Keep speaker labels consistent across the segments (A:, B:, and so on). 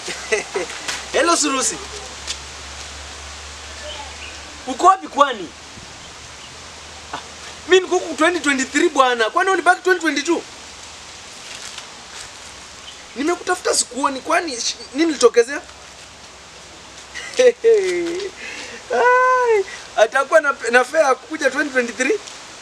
A: Hello Surusi. Uko wapi kwani? Ah, mimi niko huku 2023 bwana. Kwani ulibaki 2022? Nimekutafuta sikuoni kwani sh- nini litokezea? Ai, atakuwa na, na fare kuja 2023?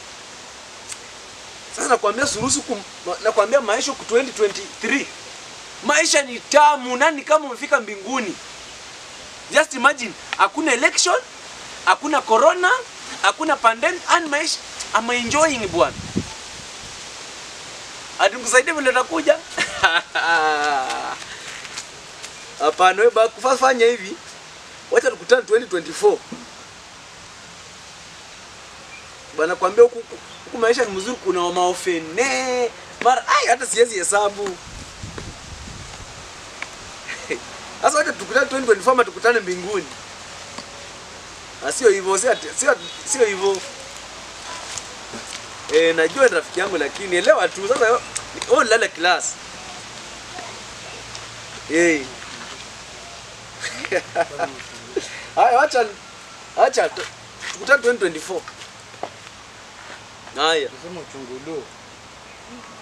A: Sasa nakwambia Surusi kum, nakwambia maisha ku 2023 maisha ni tamu, nani kama umefika mbinguni. Just imagine, hakuna election, hakuna corona, hakuna pandemic, and maisha I'm enjoying bwana. Ati nikusaidie vile utakuja? Hapana, wewe baki fanya hivi. Wacha tukutane 2024. Bwana kwambia huku huku maisha ni mzuri, kuna maofene. Mara ai hata siwezi hesabu. Sasa wacha tukutane 2024 ama tukutane mbinguni. Ah, sio hivyo, sio ati- sio sio hivyo. Eh, najua ni rafiki yangu lakini elewa tu sasa wewe wewe lala class. Eh. Haya, acha acha tu- tukutane 2024. Haya.
B: Tuseme uchungudu.